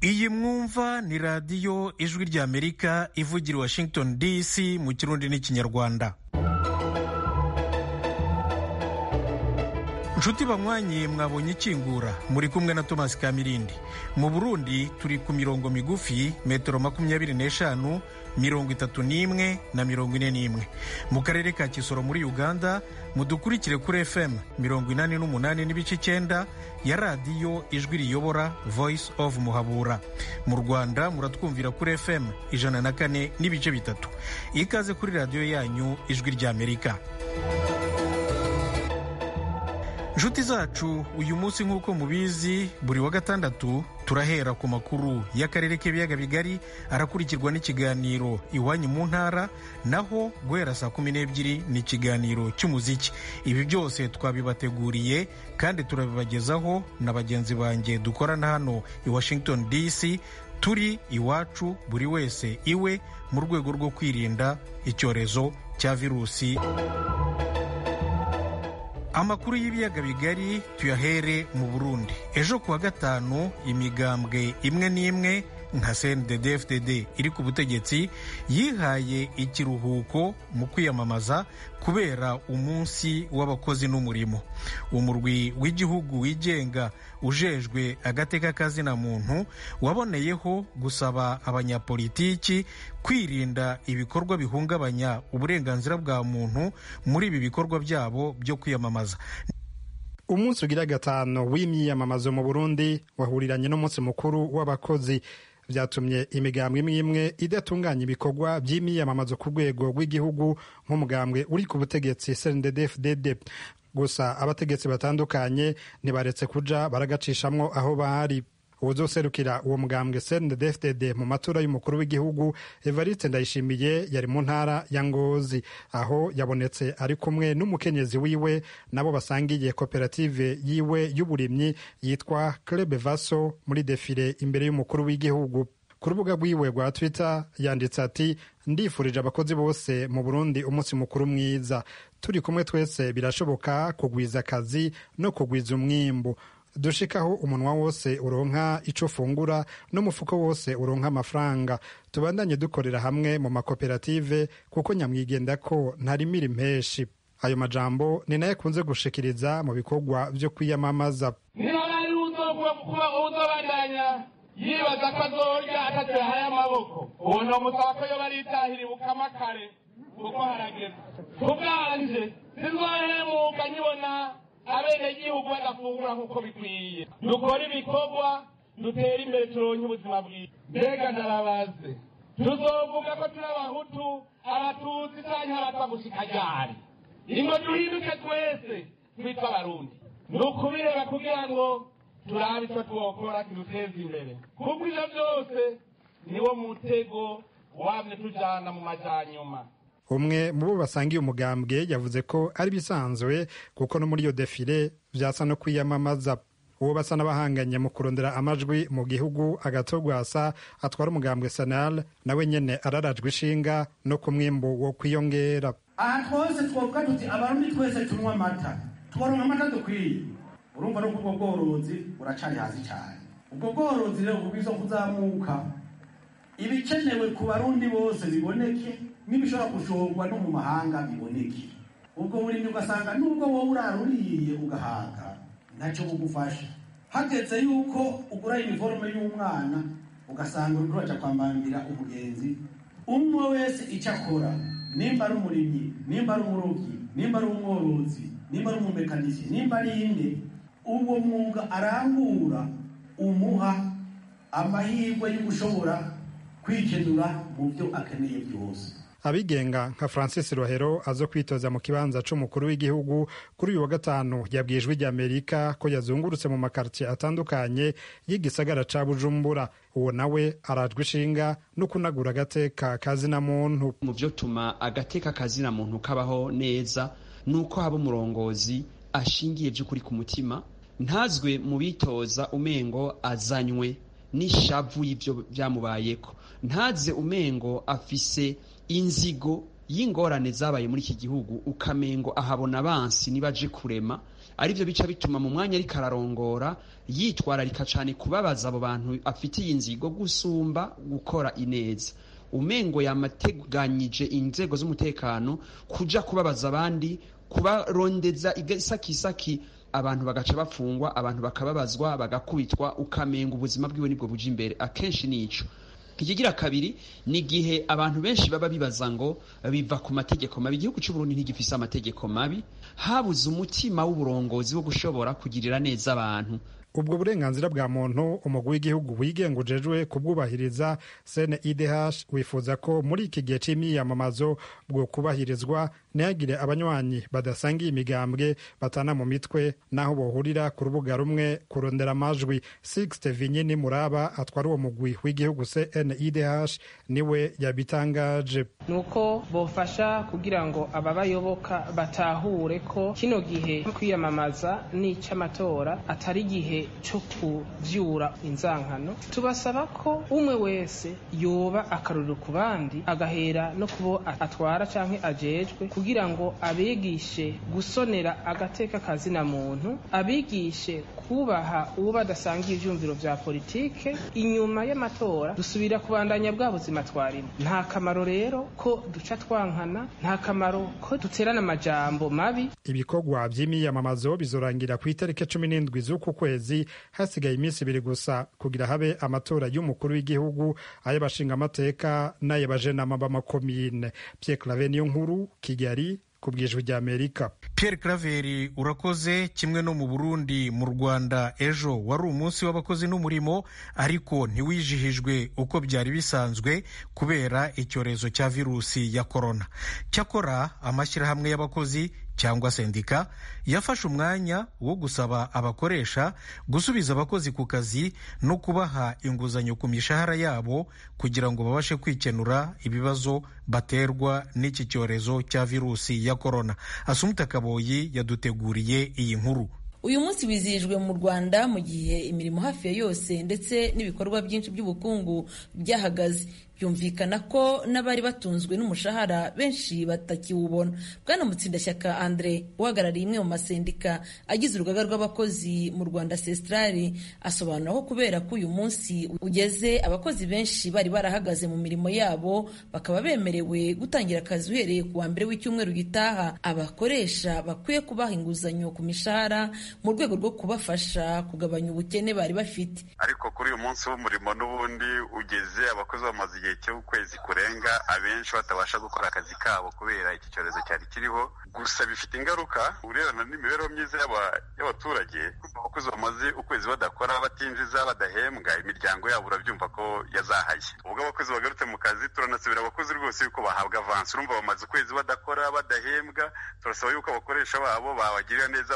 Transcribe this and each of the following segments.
iyi mwumva ni radiyo ijwi ry'amerika ivugira washington dc mu kirundi n'ikinyarwanda nshuti banywanyi mwabonye ikingura muri kumwe na tomasi kamirindi mu burundi turi ku mirongo migufi metero makumyabiri n'eshanu mirongo itatu n'imwe na mirongo ine n'imwe mu karere ka kisoro muri uganda mudukurikire kuri fm mirongo inani n'umunani n'ibice icyenda ya radiyo ijwi riyobora voice of muhabura mu rwanda muratwumvira kuri fm ijana na kane n'ibice bitatu ikaze kuri radiyo yanyu ijwi ry'amerika nshuti zacu uyu munsi nk'uko mubizi buri wa gatandatu turahera ku makuru y'akarere k'ibiyaga bigari arakurikirwa n'ikiganiro iwanyu mu ntara naho guhera saa kumi n'ebyiri ni ikiganiro cy'umuziki ibi byose twabibateguriye kandi turabibagezaho na bagenzi banjye dukorana hano i washington dc turi iwacu buri wese iwe mu rwego rwo kwirinda icyorezo cya virusi amakuru y'ibiyaga bigari tuyahere mu burundi ejo kuwa gatanu imigambwe imwe n'imwe nka cndfdd iri ku butegetsi yihaye ikiruhuko mu kwiyamamaza kubera umunsi w'abakozi n'umurimo umurwi w'igihugu wigenga ujejwe agateka kazina muntu waboneyeho gusaba abanyapolitiki kwirinda ibikorwa bihungabanya uburenganzira bwa muntu muri ibi bikorwa byabo byo kwiyamamaza umunsi ugira gatanu w'imyiyamamazo mu burundi wahuriranye n'umunsi mukuru w'abakozi byatumye imigambwe imwe imwe idatunganya ibikorwa by'imyiyamamazo ku rwego rw'igihugu nk'umugambwe uri ku butegetsi cndfdd gusa abategetsi batandukanye ntibaretse kuja baragacishamo aho bahari uwuzoserukira uwo mugambwe cndfdd mu matora y'umukuru w'igihugu evariste ndayishimiye yari mu ntara ya ngozi aho yabonetse ari kumwe n'umukenyezi wiwe nabo basangiye koperative yiwe y'uburimyi yitwa clebe vaso muri defile imbere y'umukuru w'igihugu ku rubuga rwiwe rwa twitter yanditse ati ndifurije abakozi bose mu burundi umunsi mukuru mwiza turi kumwe twese birashoboka kugwiza akazi no kugwiza umwimbu dushikaho umunwa wose uronka icyo ufungura n'umufuko wose uronka amafaranga tubandanye dukorera hamwe mu makoperative kuko nyamwigenda ko ntarimira impeshi ayo majambo ni nayo akunze gushikiriza mu bikorwa byo kwiyamamaza ntihabari uzobandanya yibaza ko azorya atatahaye amaboko ubu ntibamusaba ko iyo baritahira bukama kare kuko harageze ku bwanje sinzohemuka nkibona abenegihugu badafungura nk'uko bikwiye dukora ibikorwa dutere imbere turonke ubuzima bwiza mbega ndarabaze tuzovuga ko turi abahutu abatutsi canke abatwa gushika ryari ingo duhinduke twese twitwa abarundi ni ukubireba kugira ngo turabe ico twokora kiduteza imbere kuko ivyo vyose niwo mutego wamye tujana mu majanyuma umwe mu bo basangiye umugambwe yavuze ko ari bisanzwe kuko no muri iyo defile byasa no kwiyamamaza uwo basa n'abahanganye mu kurondera amajwi mu gihugu agatogwasa atwara umugambwe sanal nawe nyene ararajwe ishinga no ku mwimbu wo kwiyongera ahantu hose twovuga tuti abarundi twese tunywa amata tubaronka amata dukwiye urumva no kubwo bworozi buracari hasi cyane ubwo bworozi rero bubwizo kuzamuka ibikenewe ku barundi bose biboneke n'ibishobora gushorwa no mu mahanga biboneke ubwo burimyi ugasanga nubwo wowe uraruriye ugahaga ntacyo bugufasha hageze yuko ugura iniforume y'umwana ugasanga uriko uraja kwambambira umugenzi umwe wese icyo akora nimba ari umurimyi nimba ari umurobyi nimba ari umworozi nimba ari umumekanishi nimba ari inde uwo mwuga arangura umuha amahirwe y'ugushobora kwikenura mu byo akeneye byose abigenga nka francis rohero aza kwitoza mu kibanza c'umukuru w'igihugu kuri uyu wa gatanu yabwiye ijwi rya amerika ko yazungurutse mu makartiye atandukanye y'igisagara ca bujumbura uwo nawe arajwe ishinga no kunagura agateka kazina muntu mu vyo tuma agateka kazina muntu kabaho neza nuko haba umurongozi ashingiye vy'ukuri ku mutima ntazwe mu bitoza umengo azanywe n'ishavu y'ivyo vyamubayeko ntaze umengo afise inzigo y'ingorane zabaye muri iki gihugu ukamengo ahabona abansi nibaje kurema arivyo bica bituma mu mwanya ariko ararongora yitwararika cane kubabaza abo bantu afitiye inzigo gusumba gukora ineza umengo yamateganyije inzego z'umutekano kuja kubabaza abandi kubarondeza isakisaki abantu bagaca bafungwa abantu bakababazwa bagakubitwa ukamenga ubuzima bwiwe nibwo buja imbere akenshi nico ikigira kabiri ni igihe abantu benshi baba bibaza ngo biva ku mategeko mabi igihugu cy'uburundi ntigifise amategeko mabi habuze umutima w'uburongozi wo gushobora kugirira neza abantu ubwo burenganzira bwa muntu umugwi w'igihugu wigenga ujejwe kubwubahiriza cnidh wifuza ko muri iki gihe c'imyiyamamazo bwo kubahirizwa ntihagire abanywanyi badasangiye imigambwe batana mu mitwe n'aho bohurira ku rubuga rumwe kurondera amajwi sixte vinyini muraba atwara uwo mugwi w'igihugu cnidh niwe yabitangaje ni uko bofasha kugira ngo ababayoboka batahure ko kino gihe cyo kwiyamamaza n'ic'amatora atari igihe cyo kuvyura inzankano tubasaba ko umwe wese yoba akaruriro ku bandi agahera no kubo atwara canke ajejwe kugira ngo abigishe gusonera agateka kazina muntu abigishe kubaha uwo badasangiye ivyumviro vya politike inyuma y'amatora dusubira kubandanya bwa buzima twarimo nta kamaro rero ko duca twankana nta kamaro ko duterana amajambo mabi ibikorwa vy'imiyamamazo bizorangira ku itariki cumi n'indwi z'uku kwezi hasigaye iminsi ibiri gusa kugira habe amatora y'umukuru w'igihugu ay'abashingamateka n'ay'abajenama b'amakomine Pierre Claver niyo nkuru Kigali ku bwijwi rya Amerika Pierre Claver urakoze kimwe no mu Burundi mu Rwanda ejo wari umunsi w'abakozi n'umurimo ariko ntiwijihijwe uko byari bisanzwe kubera icyorezo cya virusi ya corona cyakora amashyirahamwe y'abakozi cyangwa sendika yafashe umwanya wo gusaba abakoresha gusubiza abakozi ku kazi no kubaha inguzanyo ku mishahara yabo kugira ngo babashe kwikenura ibibazo baterwa n'iki cyorezo cya virusi ya korona asumuta kaboyi yaduteguriye iyi nkuru uyu munsi wizihijwe mu rwanda mu gihe imirimo hafi ya yose ndetse n'ibikorwa byinshi by'ubukungu byahagaze byumvikana ko n'abari batunzwe n'umushahara benshi batakiwubona bwana mutsindashyaka andre uhagarariye imwe mu masendika agize urugaga rw'abakozi mu rwanda sesitarari asobanura ko kubera ko uyu munsi ugeze abakozi benshi bari barahagaze mu mirimo yabo bakaba bemerewe gutangira akazi uhereye ku wa mbere w'icyumweru gitaha abakoresha bakwiye kubaha inguzanyo ku mishahara mu rwego rwo kubafasha kugabanya ubukene bari bafite ariko kuri uyu munsi w'umurimo n'ubundi ugeze abakozi bamaze igihe cy'ukwezi kurenga abenshi batabasha gukora akazi kabo kubera iki cyorezo cyari kiriho gusa bifite ingaruka urebana n'imibereho myiza y'abaturage abakozi bamaze ukwezi badakora batinjiza badahembwa imiryango yabo urabyumva ko yazahaye ubwo abakozi bagarutse mu kazi turanasabira abakozi rwose yuko bahabwa avansi urumva bamaze ukwezi badakora badahembwa turasaba yuko abakoresha babo babagirira neza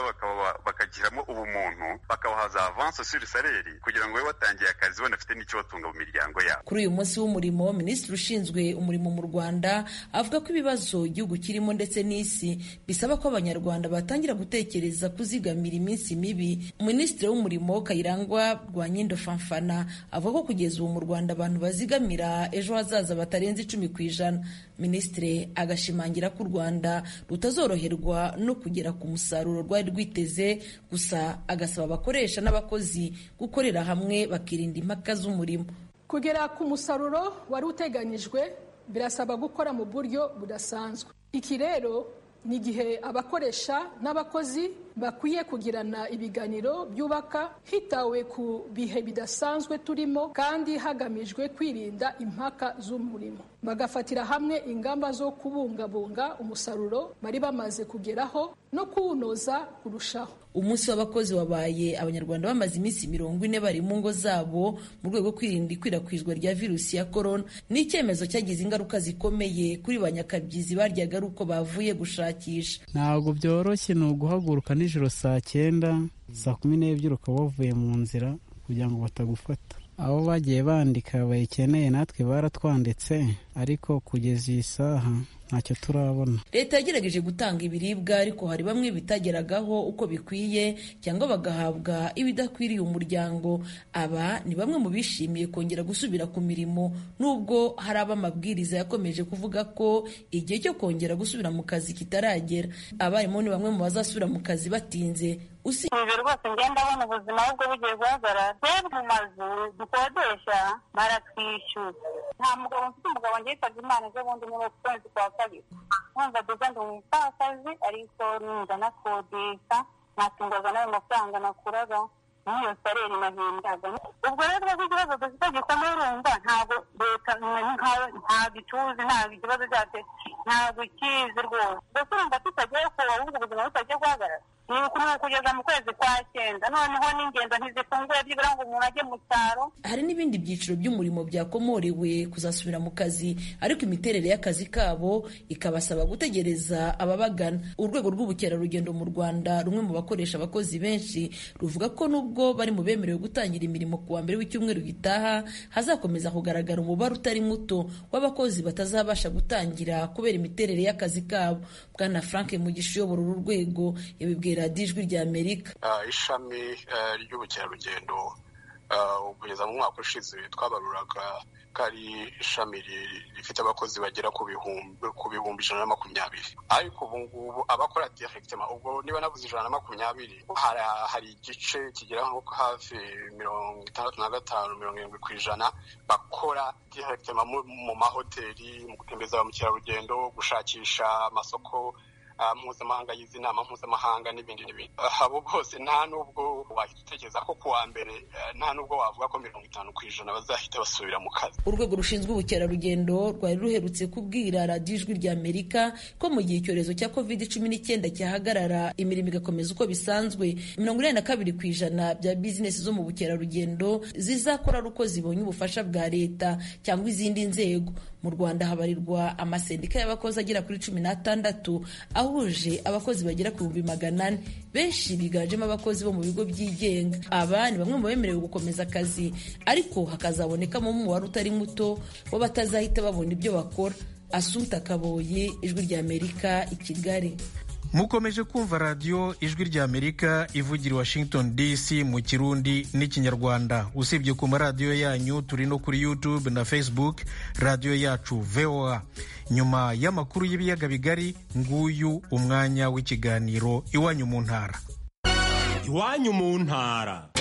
bakagiramo ubumuntu bakabahaza avansi sur saleri kugira ngo babe batangiye akazi banafite n'icyo batunga mu miryango yabo kuri uyu munsi w'umurimo umurimo minisitiri ushinzwe umurimo mu rwanda avuga ko ibibazo igihugu kirimo ndetse n'isi bisaba ko abanyarwanda batangira gutekereza kuzigamira iminsi mibi minisitiri w'umurimo kayirangwa rwa nyindo fanfana avuga ko kugeza ubu mu rwanda abantu bazigamira ejo hazaza batarenze icumi ku ijana minisitiri agashimangira ko u rwanda rutazoroherwa no kugera ku musaruro rwari rwiteze gusa agasaba abakoresha n'abakozi gukorera hamwe bakirinda impaka z'umurimo kugera ku musaruro wari uteganyijwe birasaba gukora mu buryo budasanzwe iki rero ni igihe abakoresha n'abakozi bakwiye kugirana ibiganiro byubaka hitawe ku bihe bidasanzwe turimo kandi hagamijwe kwirinda impaka z'umurimo bagafatira hamwe ingamba zo kubungabunga umusaruro bari bamaze kugeraho no kuwunoza kurushaho umunsi w'abakozi wabaye abanyarwanda bamaze iminsi mirongo ine bari mu ngo zabo mu rwego rwo kwirinda ikwirakwizwa rya virusi ya korona ni icyemezo cyagize ingaruka zikomeye kuri ba nyakabyizi baryaga ari uko bavuye gushakisha ntabwo byoroshye ni uguhaguruka nijoro saa cyenda saa kumi n'ebyiri ukaba wavuye mu nzira kugira ngo batagufata abo bagiye bandika bayikeneye natwe baratwanditse ariko kugeza iyi saha ntacyo turabona leta yagerageje gutanga ibiribwa ariko hari bamwe bitageragaho uko bikwiye cyangwa bagahabwa ibidakwiriye umuryango aba ni bamwe mu bishimiye kongera gusubira ku mirimo nubwo hari abo amabwiriza yakomeje kuvuga ko igihe cyo kongera gusubira mu kazi kitaragera abarimu ni bamwe mu bazasubira mu kazi batinze ubu rwose ngenda abona ubuzima ahubwo bugiye guhagarara twebwe mu mazu dukodesha baratwishyura nta mugabo mfite umugabo njye yitabye imana ejo bundi niba ku kwezi kwa kabiri nkumva duza ndi umupfakazi ariko ninza nakodesha natungaga n'ayo mafaranga nakuraga n'iyo sareri nahindaga ubwo rero twebwe ikibazo dufite gikomeye urumva ntabwo leta nta gituzi ntabwo ikibazo cyacu ntabwo ikizi rwose mbese urumva tutagiye kuba ahubwo ubuzima butagiye guhagarara kugeza mu kwezi kwa cyenda noneho n'ingendo ntizifunguye byibura ngo umuntu ajye mu cyaro hari n'ibindi byiciro by'umurimo byakomorewe kuzasubira mu kazi ariko imiterere y'akazi kabo ikabasaba gutegereza ababagana urwego rw'ubukerarugendo mu rwanda rumwe mu bakoresha abakozi benshi ruvuga ko nubwo bari mu bemerewe gutangira imirimo ku wa mbere w'icyumweru gitaha hazakomeza kugaragara umubare utari muto w'abakozi batazabasha gutangira kubera imiterere y'akazi kabo bwana frank mugisha uyobora uru rwego yabibwira radiyo ijwi rya amerika ishami ry'ubukerarugendo kugeza mu mwaka ushize twabaruraga ko ari ishami rifite abakozi bagera ku bihumbi ijana na makumyabiri ariko ubu ngubu abakora direkitema ubwo niba nabuze ijana na makumyabiri hari igice kigera nko hafi mirongo itandatu na gatanu mirongo irindwi ku ijana bakora direkitema mu mahoteli mu gutembereza ba mukerarugendo gushakisha amasoko mpuzamahanga yize inama mpuzamahanga n'ibindi n'ibindi abo bose nta n'ubwo wahita utekereza ko kuwa mbere nta n'ubwo wavuga ko mirongo itanu ku ijana bazahita basubira mu kazi urwego rushinzwe ubukerarugendo rwari ruherutse kubwira radiyo ijwi rya amerika ko mu gihe icyorezo cya covid cumi n'icyenda cyahagarara imirimo igakomeza uko bisanzwe mirongo inani na kabiri ku ijana bya bizinesi zo mu bukerarugendo zizakora ari uko zibonye ubufasha bwa leta cyangwa izindi nzego mu rwanda habarirwa amasendika y'abakozi agera kuri cumi n'atandatu ahuje abakozi bagera ku bihumbi magana ane benshi biganjemo abakozi bo mu bigo byigenga aba ni bamwe mu bemerewe gukomeza akazi ariko hakazabonekamo umubare utari muto bo batazahita babona ibyo bakora asuta kaboye ijwi rya amerika i kigali mukomeje kumva radiyo ijwi rya amerika ivugira washington dc mu kirundi n'ikinyarwanda usibye ku maradiyo yanyu turi no kuri youtube na facebook radiyo yacu voa nyuma y'amakuru y'ibiyaga bigari nguyu umwanya w'ikiganiro iwanyu mu ntara iwanyu mu ntara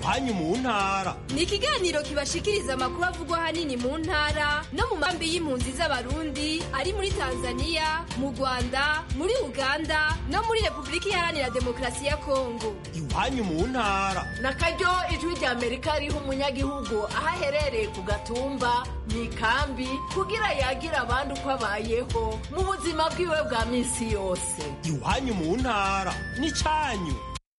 iwanyu mu ntara ni ikiganiro kibashikiriza amakuru avugwa ahanini mu ntara no mu mambi y'impunzi z'abarundi ari muri tanzania mu rwanda muri uganda no muri repubulika iharanira demokarasi ya kongo iwanyu mu ntara nakaryo ijwi rya amerika riha umunyagihugu aho aherereye ku gatumba mu ikambi kugira yagira abandi uko abayeho mu buzima bwiwe bwa minsi yose iwanyu mu ntara n'icyanyu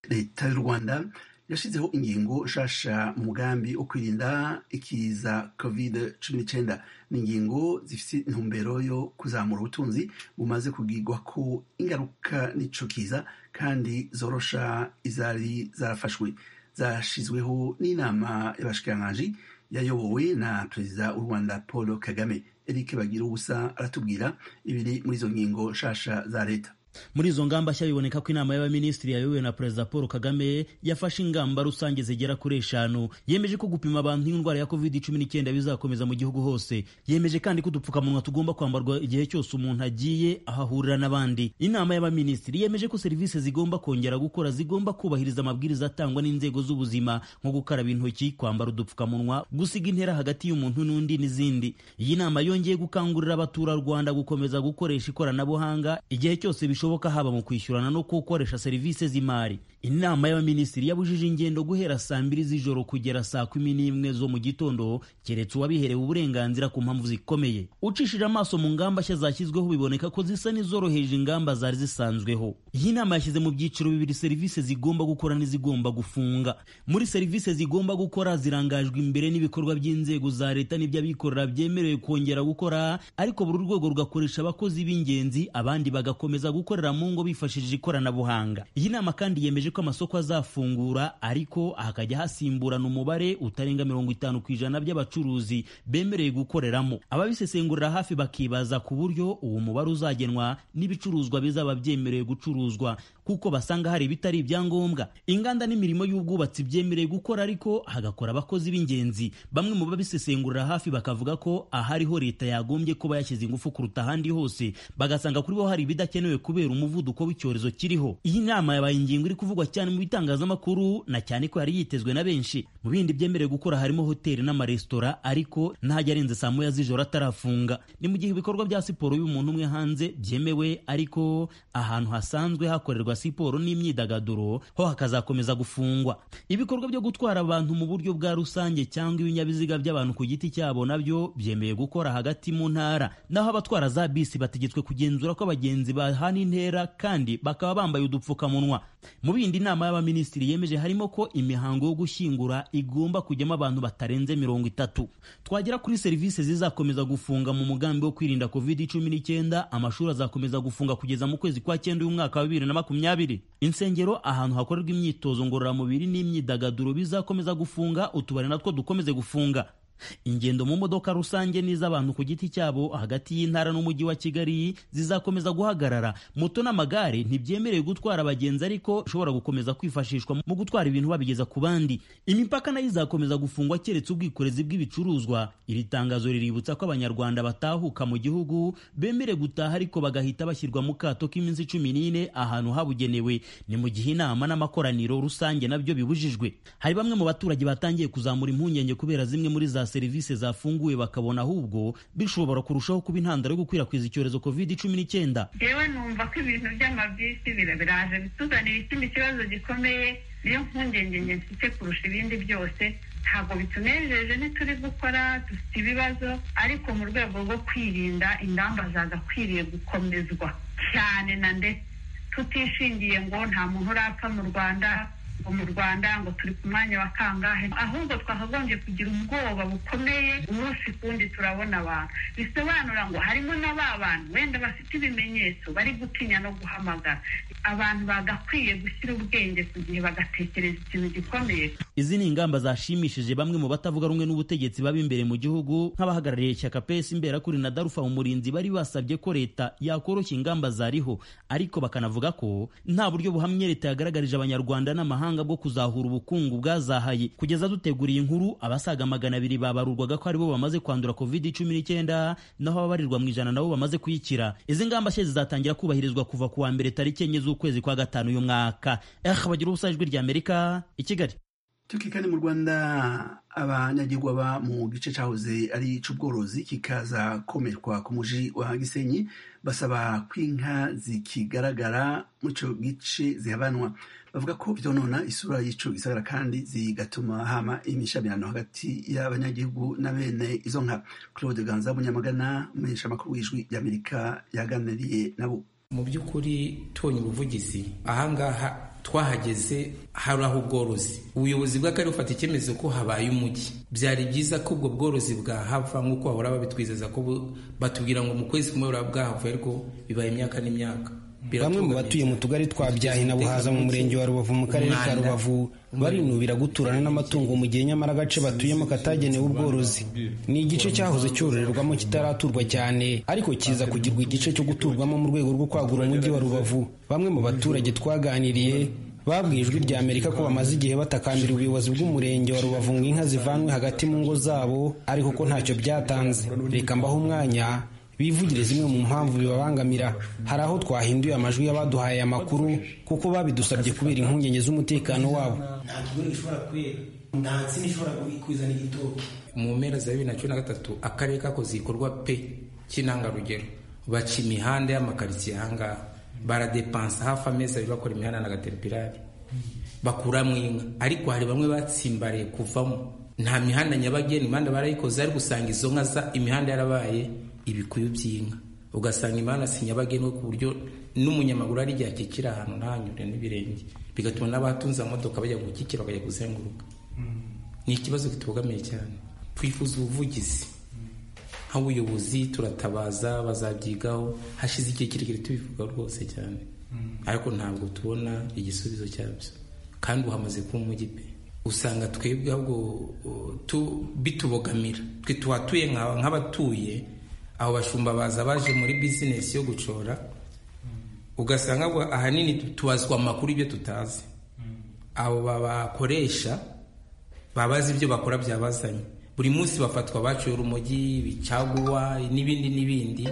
leta y'u rwanda yashyizeho ingingo nshasha umugambi wo kwirinda ikiza kovide cumi n'icyenda ni ingingo zifite intumbero yo kuzamura ubutunzi bumaze kubwirwa ko ingaruka n'icyo kiza kandi zorosha izari zarafashwe zashyizweho n'inama y'abashikirangajwi yayobowe na perezida w'u rwanda paul kagame eric bagira ubusa aratubwira ibiri muri izo ngingo nshasha za leta muri izo ngamba nshya biboneka ko inama y'abaminisitiri yayobowe na perezida paul kagame yafashe ingamba rusange zigera kuri eshanu yemeje ko gupima abantu indwara ya covid cumi n'icyenda bizakomeza mu gihugu hose yemeje kandi ko udupfukamunwa tugomba kwambarwa igihe cyose umuntu agiye aho ahurira n'abandi inama y'abaminisitiri yemeje ko serivisi zigomba kongera gukora zigomba kubahiriza amabwiriza atangwa n'inzego z'ubuzima nko gukaraba intoki kwambara udupfukamunwa gusiga intera hagati y'umuntu n'undi n'izindi iyi nama yongeye gukangurira abaturarwanda gukomeza gukoresha ikoranabuhanga igihe cyose bishoboka bishoboka haba mu kwishyurana no gukoresha serivisi z'imari inama y'abaminisitiri yabujije ingendo guhera saa mbiri z'ijoro kugera saa kumi n'imwe zo mu gitondo keretse uwabiherewe uburenganzira ku mpamvu zikomeye ucishije amaso mu ngamba nshya zashyizweho biboneka ko zisa n'izoroheje ingamba zari zisanzweho iyi nama yashyize mu byiciro bibiri serivisi zigomba gukora n'izigomba gufunga muri serivisi zigomba gukora zirangajwe imbere n'ibikorwa by'inzego za leta n'iby'abikorera byemerewe kongera gukora ariko buri rwego rugakoresha abakozi b'ingenzi abandi bagakomeza gukora gukorera mu ngo bifashishije ikoranabuhanga iyi nama kandi yemeje ko amasoko azafungura ariko hakajya hasimburana umubare utarenga mirongo itanu ku ijana by'abacuruzi bemerewe gukoreramo ababisesengurira hafi bakibaza ku buryo uwo mubare uzagenwa n'ibicuruzwa bizaba byemerewe gucuruzwa kuko basanga hari ibitari ibyangombwa inganda n'imirimo y'ubwubatsi byemerewe gukora ariko hagakora abakozi b'ingenzi bamwe mu babisesengurira hafi bakavuga ko ahariho leta yagombye kuba yashyize ingufu kuruta ahandi hose bagasanga kuri bo hari ibidakenewe kubera umuvuduko w'icyorezo kiriho iyi nama yabaye ingingo iri kuvugwa cyane mu bitangazamakuru na cyane ko yari yitezwe na benshi mu bindi byemerewe gukora harimo hoteli n'amaresitora ariko ntajya arenze saa moya z'ijoro atarafunga ni mu gihe ibikorwa bya siporo y'umuntu umwe hanze byemewe ariko ahantu hasanzwe hakorerwa siporo n'imyidagaduro ho hakazakomeza gufungwa ibikorwa byo gutwara abantu mu buryo bwa rusange cyangwa ibinyabiziga by'abantu ku giti cyabo nabyo byemeye gukora hagati mu ntara naho abatwara za bisi bategetswe kugenzura ko abagenzi bahana intera kandi bakaba bambaye udupfukamunwa mu bindi inama y'abaminisitiri yemeje harimo ko imihango yo gushyingura igomba kujyamo abantu batarenze mirongo itatu twagera kuri serivisi zizakomeza gufunga mu mugambi wo kwirinda covid cumi n'icyenda amashuri azakomeza gufunga kugeza mu kwezi kwa cyenda y'umwaka wa bibiri na makumyabiri insengero ahantu hakorerwa imyitozo ngororamubiri n'imyidagaduro bizakomeza gufunga utubari natwo dukomeze gufunga ingendo mu modoka rusange n'iz'abantu ku giti cyabo hagati y'intara n'umujyi wa kigali zizakomeza guhagarara moto n'amagare ntibyemerewe gutwara abagenzi ariko bishobora gukomeza kwifashishwa mu gutwara ibintu babigeza ku bandi imipaka nayo izakomeza gufungwa keretse ubwikorezi bw'ibicuruzwa iri tangazo riributsa ko abanyarwanda batahuka mu gihugu bemerewe gutaha ariko bagahita bashyirwa mu kato k'iminsi cumi n'ine ahantu habugenewe ni mu gihe inama n'amakoraniro rusange nabyo bibujijwe hari bamwe mu baturage batangiye kuzamura impungenge kubera zimwe muri za serivisi zafunguwe bakabona ahubwo bishobora kurushaho kuba intandaro yo gukwirakwiza icyorezo covid cumi n'icyenda yewe numva ko ibintu by'amabisi biraje bituzanira ikindi kibazo gikomeye niyo mpungenge nke mfite kurusha ibindi byose ntabwo bitunejeje ntituri gukora dufite ibibazo ariko mu rwego rwo kwirinda ingamba zagakwiriye gukomezwa cyane na ndetse tutishingiye ngo nta muntu urapfa mu rwanda mu rwanda ngo turi ku mwanya wa kangahe ahubwo twakagombye kugira ubwoba bukomeye umunsi kundi turabona abantu bisobanura ngo harimo na ba bantu wenda bafite ibimenyetso bari gutinya no guhamagara abantu bagakwiye gushyira ubwenge ku gihe bagatekereza ikintu gikomeye izi ni ingamba zashimishije bamwe mu batavuga rumwe n'ubutegetsi baba imbere mu gihugu nk'abahagarariye ishyaka pesi imberakuri na darufa umurinzi bari basabye ko leta yakoroshya ingamba zariho ariko bakanavuga ko nta buryo buhamye leta yagaragarije abanyarwanda n'amahanga bwo kuzahura ubukungu bwazahaye kugeza duteguriye inkuru abasaga magana abiri babarurwaga ko aribo bamaze kwandura covid cumi n'icyenda naho ababarirwa mu ijana nabo bamaze kuyikira izi ngamba nshya zizatangira kubahirizwa kuva ku wa mbere tariki enye z'ukwezi kwa gatanu uyu mwaka eh bagira ubusa ijwi rya amerika i kigali tukikane mu rwanda abanyagirwa ba mu gice cyahoze ari icy'ubworozi kikaza komerwa ku muji wa gisenyi basaba ko inka zikigaragara mu icyo gice zihabanwa bavuga ko byonona isura y'ico gisagara kandi zigatuma hama imishamirano hagati y'abanyagihugu na bene izo nka claude ganza munyamagana umuhesha amakuru w'ijwi ry'amerika yaganiriye nabo mu by'ukuri tubonye ubuvugizi ahangaha twahageze hari aho ubworozi ubuyobozi bw'akarere bufata icyemezo ko habaye umujyi byari byiza ko ubwo bworozi bwahava nk'uko bahora babitwizeza ko batubwira ngo mu kwezi kumwe buraba bwahavuye ariko bibaye imyaka n'imyaka bamwe mu batuye mu tugari twa byahi na buhaza mu murenge wa rubavu mu karere ka rubavu barinubira guturana n'amatungo mu gihe nyamara agace batuyemo katagenewe ubworozi ni igice cyahoze cyororerwamo kitaraturwa cyane ariko kiza kugirwa igice cyo guturwamo mu rwego rwo kwagura umujyi wa rubavu bamwe mu baturage twaganiriye babwiye ijwi rya amerika ko bamaze igihe batakambira ubuyobozi bw'umurenge wa rubavu ngo inka zivanwe hagati mu ngo zabo ariko ko ntacyo byatanze reka mbaho umwanya bivugire zimwe mu mpamvu bibabangamira hari aho twahinduye amajwi y'abaduhaye amakuru kuko babidusabye kubera impungenge z'umutekano wabo nta kigori gishobora kwera nta nsina ishobora kuzana igitoki mu mpera za bibiri na cumi na gatatu akarere kakoze igikorwa pe cy'intangarugero baca imihanda y'amakaritsiye ahangaha baradepansa hafi amezi abiri bakora imihanda na gateripirari bakuramo inka ariko hari bamwe batsimbariye kuvamo nta mihanda nyabageni imihanda barayikoze ariko usanga izo nka za imihanda yarabaye ibikuyu by'inka ugasanga imana si nyabagendwa ku buryo n'umunyamaguru ari igihe akikira ahantu ntanyure n'ibirenge bigatuma n'abatunze amamodoka bajya gukikira bakajya kuzenguruka ni ikibazo kitubogamiye cyane twifuza ubuvugizi nk'ubuyobozi turatabaza bazabyigaho hashize igihe kirekire tubivuga rwose cyane ariko ntabwo tubona igisubizo cyabyo kandi ubu hamaze kuba umujyi pe usanga twebwe ahubwo tu- bitubogamira twe tuhatuye nka- nk'abatuye abo bashumba baza baje muri bizinesi yo gucora ugasanga ahubwo ahanini tu- tubazwa amakuru ibyo tutazi abo babakoresha babazi ibyo bakora byabazanye buri munsi bafatwa baciye urumogi bicaguwa n'ibindi n'ibindi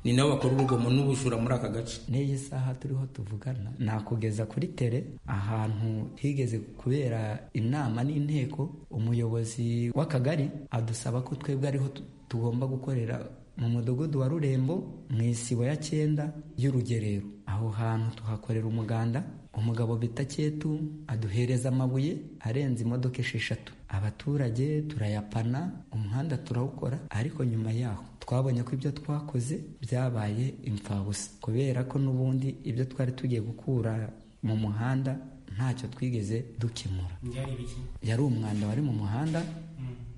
ni nabo bakora urugomo n'ubujura muri aka gace n'iyi saha turiho tuvugana nakugeza kuri tere ahantu higeze kubera inama n'inteko umuyobozi w'akagari adusaba ko twebwe ariho tu- tugomba gukorera mu mudugudu wa rurembo mu isibo ya cyenda y'urugerero aho hantu tuhakorera umuganda umugabo bita cyetu aduhereza amabuye arenze imodoka esheshatu abaturage turayapana umuhanda turawukora ariko nyuma yaho twabonye ko ibyo twakoze byabaye imfabusa kubera ko n'ubundi ibyo twari tugiye gukura mu muhanda ntacyo twigeze dukemura Byari ibiki? yari umwanda wari mu muhanda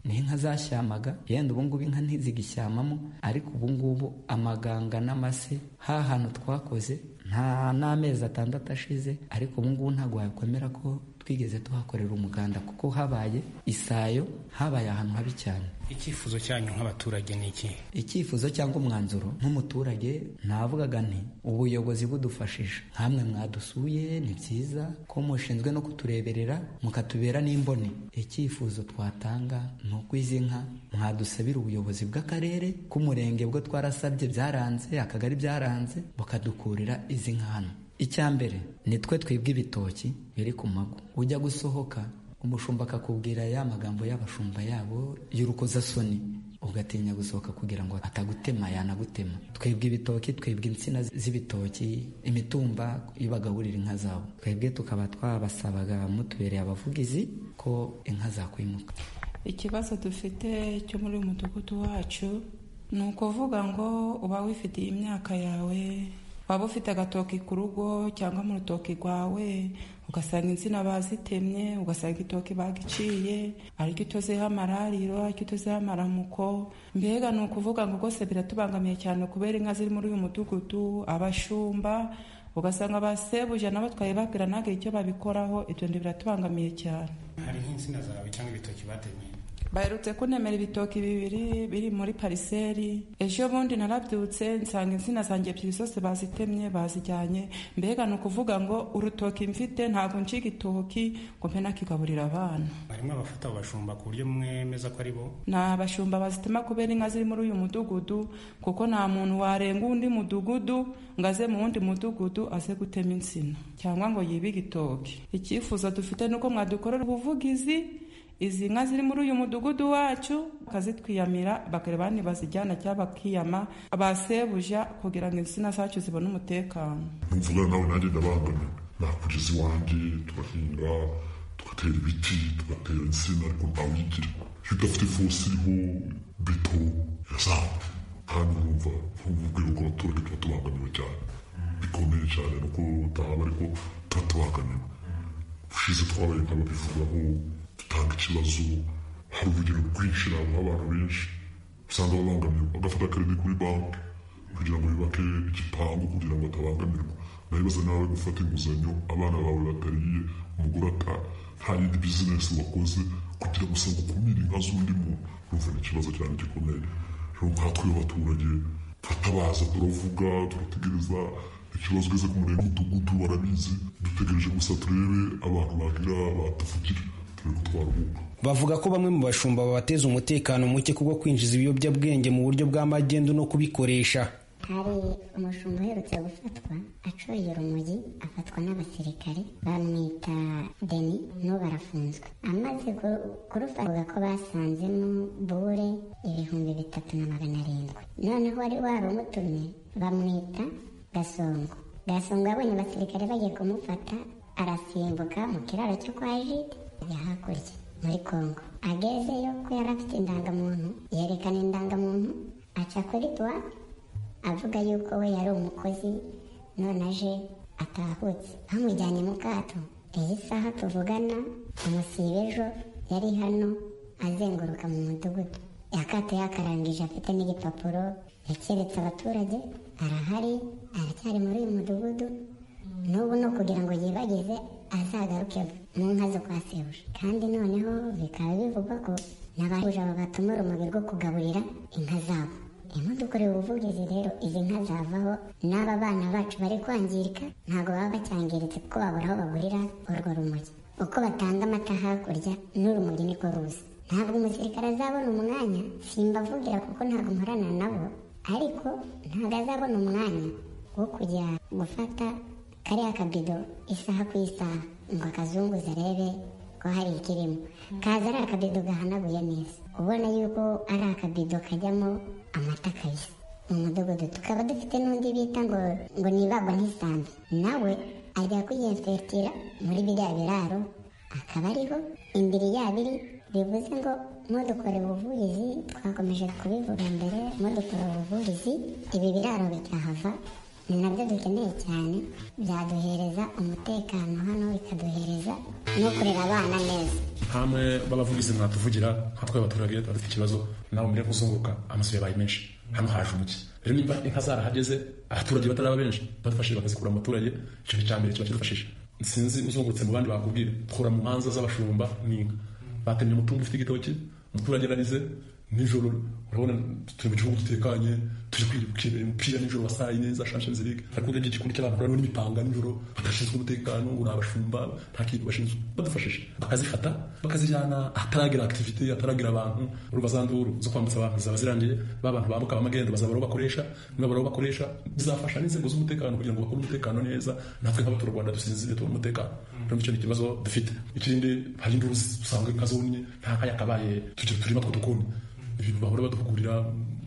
n'inka zashyamaga yenda ubungubu inka ntizigishyamamo ariko ubungubu amaganga n'amase ha hantu twakoze nta n'amezi atandatu ashize ariko ubungubu ntabwo wakwemera ko twigeze tuhakorera umuganda kuko habaye isayo habaye ahantu habi cyane icyifuzo cyanyu nk'abaturage ni iki icyifuzo cyangwa umwanzuro nk'umuturage navugaga nti ubuyobozi budufashije nkamwe mwadusuye ni byiza ko mushinzwe no kutureberera mukatubera n'imboni icyifuzo twatanga ni uko izi nka mwadusabira ubuyobozi bw'akarere k'umurenge bwo twarasabye byaranze akagari byaranze bukadukurira izi nka hano icya mbere ni twe twibwe ibitoki biri ku mago ujya gusohoka umushumba akakubwira ya magambo y'abashumba yabo y'urukozasoni ugatinya gusohoka kugira ngo atagutema yanagutema twebwe ibitoki twebwe insina z'ibitoki imitumba ibagaburira inka zabo twebwe tukaba twabasabaga mutubereye abavugizi ko inka zakwimuka ikibazo dufite cyo muri uyu mudugudu wacu ni ukuvuga ngo uba wifitiye imyaka yawe waba ufite agatoki ku rugo cyangwa mu rutoki rwawe ugasanga insina bazitemye ugasanga itoki bagiciye ariko icyo uziha amarariro ariko icyo uziha amaramuko mbega ni ukuvuga ngo rwose biratubangamiye cyane kubera inka ziri muri uyu mudugudu abashumba ugasanga basebuje nabo twayibabwira ntabwo icyo babikoraho ibyo ndi biratubangamiye cyane hari nk'insina zawe cyangwa ibitoki batemye baherutse kunemera ibitoki bibiri biri muri pariseri ejo bundi narabyutse nsanga insina zanjye ebyiri zose bazitemye bazijyanye mbega ni ukuvuga ngo urutoki mfite ntabwo nciga itoki ngo mpe nakigaburira abana barimo abafata abo bashumba ku buryo mwemeza ko ari bo ni abashumba bazitema kubera inka ziri muri uyu mudugudu kuko nta muntu warenga undi mudugudu ngo aze mu wundi mudugudu aze gutema insina cyangwa ngo yibe igitoki icyifuzo dufite ni uko mwadukorera ubuvugizi izi nka ziri muri uyu mudugudu wacu bakazitwiyamira bakareba ntibazijyana cyangwa bakiyama basebuja kugira ngo insina zacu zibone umutekano mvugana nawe nanjye ndabangamiwe nakugeza iwanjye turahinga tugatera ibiti tugatera insina ariko ntawigira iyo udafite ifusi iriho beto yazamba kandi urumva nk'ubwego bw'abaturage tuba tubangamiwe cyane bikomeye cyane nuko batahaba ariko tuba tubangamiwe ushize twabaye nk'ababivugaho dutanga ikibazo hari urugero rwinshi ntabwo abantu benshi usanga babangamiwe bagafata akarere kuri banki kugira ngo yubake igipangu kugira ngo atabangamirwa nabibaza nawe gufata inguzanyo abana bawe batariye umugore ata nta yindi bizinesi wakoze kugira ngo usanga ukumire inka z'undi muntu urumva ni ikibazo cyane gikomeye rero nkatwe abaturage turatabaza turavuga turategereza ikibazo ugeze ku murenge w'umudugudu barabizi dutegereje gusa turebe abantu bagira batavugira turebe ko twaruhuka bavuga ko bamwe mu bashumba babateza umutekano muke kubwo kwinjiza ibiyobyabwenge mu buryo bwa magendu no kubikoresha hari umushumba uherutse gufatwa acuye urumogi afatwa n'abasirikare bamwita deni n'ubu arafunzwe amaze ku- kurufata bavuga ko basanzemo bure ibihumbi bitatu na magana arindwi noneho wari warumutumye bamwita gasongo gasongo yabonye abasirikare bagiye kumufata arasimbuka mu kiraro cyo kwa jide ajya hakurya muri kongo agezeyo ko yari afite indangamuntu yerekana indangamuntu aca kuri tuwa avuga yuko we yari umukozi none aje atahutse bamujyanye mu kato iyi saha tuvugana umusibe ejo yari hano azenguruka mu mudugudu yakato yakarangije afite n'igipapuro yakeretse abaturage arahari aracyari muri uyu mudugudu n'ubu no kugira ngo yibagize azagaruke mu nka zo kwa sebuja kandi noneho bikaba bivugwa ko n'abahuje abo batuma urumuri rwo kugaburira inka zabo imudukorera ubuvugizi rero izi nka zavaho n'aba bana bacu bari kwangirika ntabwo baba bacyangiritse kuko babura aho bagurira urwo rumuri uko batanga amata hakurya n'urumuri niko ruza ntabwo umusirikare azabona umwanya simbavugira kuko ntabwo mporana nabo ariko ntabwo azabona umwanya wo kujya gufata kariya kabido isaha ku isaha ngo akazunguze arebe ko hari ikirimo kaza ari akabido gahanaguye neza ubona yuko ari akabido kajyamo amata kabisa mu mudugudu tukaba dufite n'undi bita ngo ngo nibagwa ntisambe nawe ajya kuyinfetira muri biriya biraro akaba ariho imbiri yabiri bivuze ngo mudukore ubuvugizi twakomeje kubivuga mbere mudukore ubuvugizi ibi biraro bikahava ni nabyo dukeneye cyane byaduhereza umutekano hano bikaduhereza no kurera abana neza ntamwe b'abavuga izi mwatuvugira nka twe abaturage tuba dufite ikibazo nawe mbere kuzunguruka amasuye yabaye menshi hano haje umuki rero nimba inka zarahageze abaturage bataraba benshi badufashije bakazikura mu baturage ikintu cya mbere kiba kidufashije sinzi uzungurutse mu bandi bakubwira tukura mu manza z'abashumba n'inka batemye umutungo ufite igitoki umuturage ararize nijoro urabona turi mu gihugu dutekanye turi kwireba umupira nijoro wa saa yine za champions league ariko urebye igikundi cy'abantu barimo n'imipanga nijoro badashinzwe umutekano ngo ni abashumba nta kintu bashinzwe badufashije bakazifata bakazijyana ahataragira activité ahataragira abantu urumva za nduru zo kwambutsa abantu zaba zirangiye ba bantu bambuka abamagendo bazabura aho bakoresha nibabura aho bakoresha bizafasha n'inzego z'umutekano kugira ngo bakore umutekano neza natwe nk'abaturarwanda dusinzire tubona umutekano rero icyo ni ikibazo dufite ikindi hari induru usanga inka zonye nta kaya kabaye tugira turima two dukoni ibintu bahora baduhugurira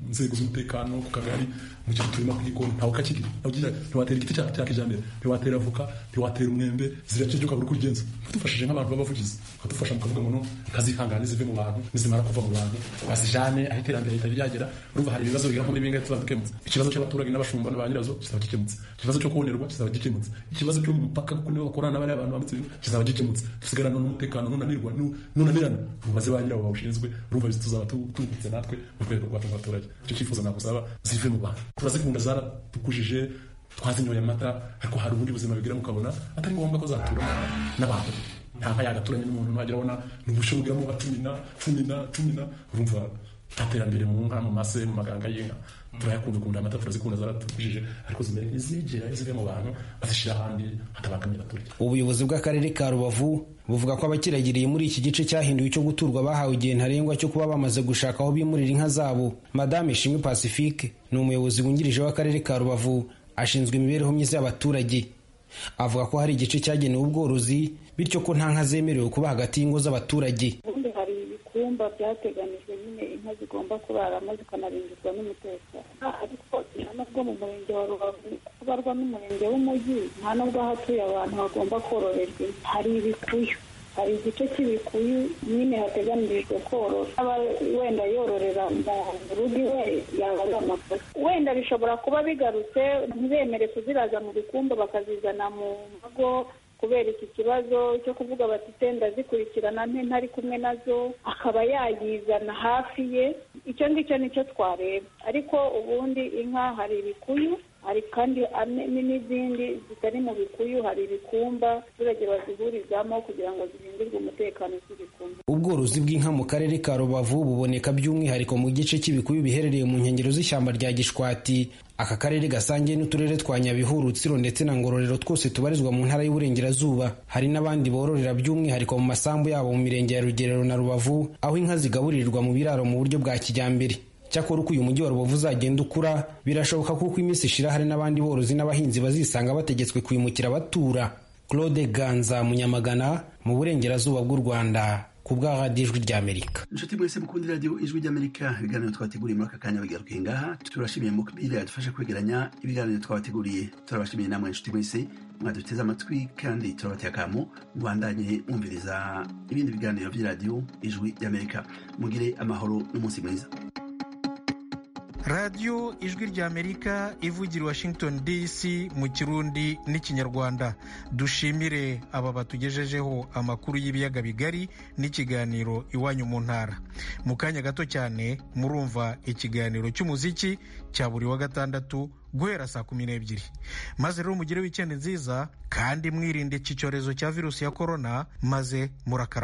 inzego z'umutekano ku kagari mu gihe turimo kugikoni ntawe kakiri ugira ntiwatera igiti cyawe cya kijyambere ntiwatera avoka ntiwatera umwembe ziracyejya ukabura uko ubigenza badufashije nk'abantu b'abavugizi bakadufasha mu kavuga ngo ntazihangane zive mu bantu nizimara kuva mu bantu bazijane aho iterambere ritari ryagera urumva hari ibibazo bigera muri bingahe tuzaba dukemutse ikibazo cy'abaturage n'abashumba na ba nyirazo kizaba gikemutse ikibazo cyo kubonerwa kizaba gikemutse ikibazo cyo mu mupaka kuko nibo bakorana n'abariya bantu bambutse ibintu kizaba gikemutse dusigarana n'umutekano nunanirwa nunanirana mubaze ba nyirabo bawushinzwe urumva tuzaba tubutse natwe mu rwego rwacu rw'abaturage icyo cyifuzo nagusaba zive mu bantu turazikunda zaradukujije twazinyoye amata ariko hari ubundi buzima bigira mukabona atari ngombwa ko zatura n'abantu ntabwo yagaturanye n'umuntu ntagira abona ni ubushobozi bwamo batumina tumina tumina urumva aterambere mu nka mu mase mu maganga y'inka turayakunda ukunda amata turazikunda zaradukujije ariko zimere ntizigera zive mu bantu bazishyira ahandi hatabangamiye abaturage ubuyobozi bw'akarere ka rubavu buvuga ko abakiragiriye muri iki gice cyahinduwe icyo guturwa bahawe igihe ntarengwa cyo kuba bamaze gushaka aho bimurira inka zabo madame ishimwe pacifique ni umuyobozi wungirije w'akarere ka rubavu ashinzwe imibereho myiza y'abaturage avuga ko hari igice cyagenewe ubworozi bityo ko nta nka zemerewe kuba hagati y'ingo z'abaturage ubundi hari ibikumba byateganijwe nyine inka zigomba kuraramo zikanarindirwa n'umutekano ariko nubwo mu murenge wa rubavu ubarwa n'umurenge w'umujyi nta nubwo ahatuye abantu hagomba kororerwa hari ibikuyu hari igice cy'ibikuyu nyine hateganirijwe korora aba wenda yororera mu rugo iwe yaba ari amakosa wenda bishobora kuba bigarutse ntibemere kuziraza mu bikumba bakazizana mu mago kubera iki kibazo cyo kuvuga bati senda zikurikirana nte ntari kumwe nazo akaba yayizana hafi ye icyo ngicyo nicyo twareba ariko ubundi inka hari ibikuyu hari kandi n'izindi zitari mu bikuyu hari ibikumba abaturage bazihurizamo kugira ngo zirindirwe umutekano z'ibikumba ubworozi bw'inka mu karere ka rubavu buboneka by'umwihariko mu gice cy'ibikuyu biherereye mu nkengero z'ishyamba rya gishwati aka karere gasangiye n'uturere twa nyabihu rutsiro ndetse na ngororero twose tubarizwa mu ntara y'uburengerazuba hari n'abandi bororera by'umwihariko mu masambu yabo mu mirenge ya rugerero na rubavu aho inka zigaburirwa mu biraro mu buryo bwa kijyambere cyakora uko uyu mujyi wa rubavu uzagenda ukura birashoboka kuko iminsi ishira hari n'abandi borozi n'abahinzi bazisanga bategetswe kwimukira batura claude ganza munyamagana mu burengerazuba bw'u rwanda ku bwa radiyo ijwi ry'amerika inshuti mwese mukunda iradiyo ijwi ry'amerika ibiganiro twateguriye muri aka kanya bigarukiye ngaha turashimiye mukbiri yadufasha kwegeranya ibiganiro twabateguriye turabashimiye namwe inshuti mwese mwaduteze amatwi kandi turabateye akamo mubandanye mwumviriza ibindi biganiro by'iradiyo ijwi ry'amerika mugire amahoro n'umunsi mwiza radiyo ijwi ry'amerika ivugira washington dc mu kirundi n'ikinyarwanda dushimire aba batugejejeho amakuru y'ibiyaga bigari n'ikiganiro iwanyu mu ntara mu kanya gato cyane murumva ikiganiro cy'umuziki cya buri wa gatandatu guhera saa kumi n'ebyiri maze rero mugire wikendi nziza kandi mwirinde iki cyorezo cya virusi ya korona maze murakarama